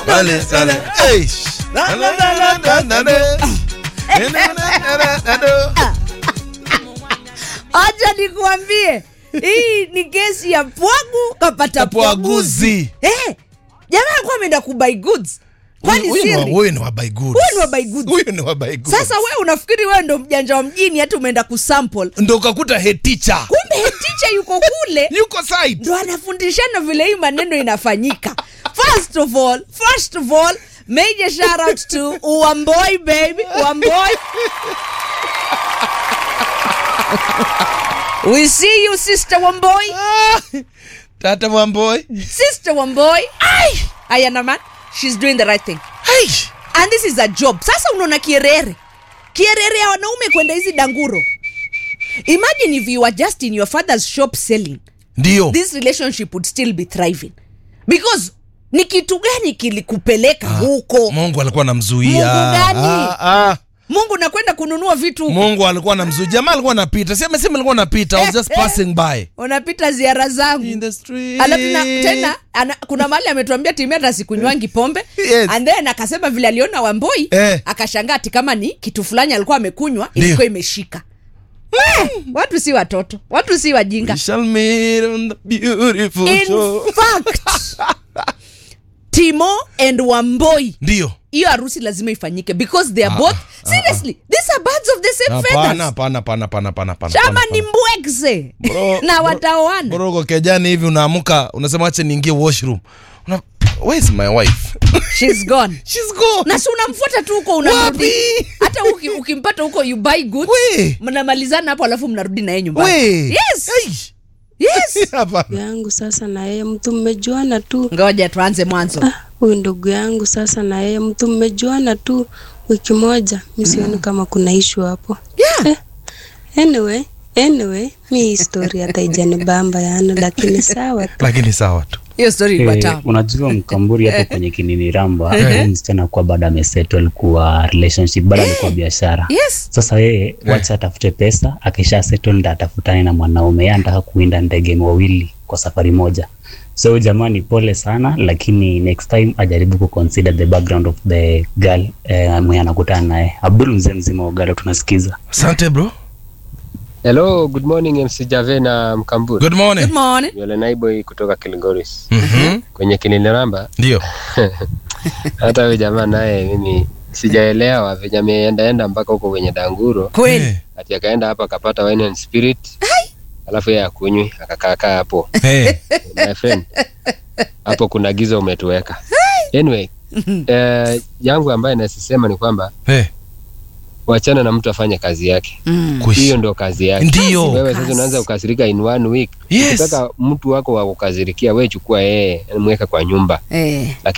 Pale sana. Eish. Na, na, na, na, na, na, na. Na, na, na, na, na, na. acha nikuambie hii ni kesi ya pwagu kapata pwaguzi Pwaguzi. eh, jamaa alikuwa ameenda kubuy goods kwani Huyu ni wa- siri huyu ni wa buy goods. Huyu ni wa buy goods. Huyu ni wa buy goods. sasa we unafikiri wewe ndo mjanja wa mjini hata umeenda kusample ndo ukakuta head teacher kumbe head teacher yuko kule yuko side ndo anafundishana vile hii maneno inafanyika first of all first of all major shout out to uamboy baby uamboy we see you sister wamboy Ah, tata wamboy sister wamboy ai ayana man she's doing the right thing Hey. and this is a job sasa unaona kierere kierere ya wanaume kwenda hizi danguro imagine if you were just in your father's shop selling ndio this relationship would still be thriving because ni kitu gani kilikupeleka huko mungu alikuwa anamzuia Mungu gani? Ah, ah. mungu nakwenda kununua vitu huko mungu alikuwa anamzuia jamaa alikuwa anapita si amesema alikuwa anapita I was just passing by unapita ziara in zangu the street alafu na, tena ana, kuna mahali ametuambia timia hata sikunywangi pombe Yes. and then akasema vile aliona wamboi Eh. akashangaa ati kama ni kitu fulani alikuwa amekunywa Ndio. ilikuwa imeshika Eh, watu si watoto watu si wajinga we shall meet on the beautiful in shore fact timo and wamboi ndio hiyo harusi lazima ifanyike because they are both seriously these are birds of the same hapana feathers hapana hapana hapana hapana hapana chama hapana. ni mbwekse Bro, na bro, wataoana bro uko kejani hivi unaamuka unasema acha niingie washroom Una, where is my wife she's gone she's gone na si unamfuata tu huko unarudi Wapi? hata uki, ukimpata huko you buy goods We. mnamalizana hapo alafu mnarudi na yeye nyumbani we yes Hey. yes hapana yangu sasa na yeye mtu mmejuana tu ngoja tuanze mwanzo Ah, huyu ndugu yangu sasa na yeye mtu mmejuana tu wiki moja mi sioni kama kuna ishu hapo yeah. eh, anyway anyway mi hii story hata ijanibamba yana lakini sawa tu lakini sawa tu hiyo story ilikuwa Eh, tamu unajua mkamburi hapo kwenye kinini ramba huyu msichana kuwa bado amesettle kuwa relationship bado alikuwa biashara yes sasa yeye wacha atafute pesa akisha settle ndo atafutane na mwanaume yeye anataka kuinda ndege wawili kwa safari moja so jamani pole sana lakini next time ajaribu kuconsider the background of the girl eh, mwenye anakutana naye abdul mzee mzima wa ugalo tunasikiza asante bro Hello, good morning MC Jave na Mkamburi. good morning good morning Yule Naiboy kutoka Kilgoris. Mhm. Kwenye Kiliniramba ndio hata huyo jamaa naye mimi sijaelewa venye ameendaenda mpaka huko kwenye Danguro kweli Eh, ati akaenda hapo akapata wine and spirit alafu yeye akunywi akakaa kaa hapo eh. my friend hapo kuna giza umetuweka anyway eh, yangu ambaye nasisema ni kwamba Eh, wachana na mtu afanye kazi yake mm. kuishi. hiyo ndo kazi yake ndio wewe sasa Kazi. unaanza kukasirika in one week Yes. ukitaka mtu wako wa kukasirikia we chukua yeye mweka kwa nyumba eh.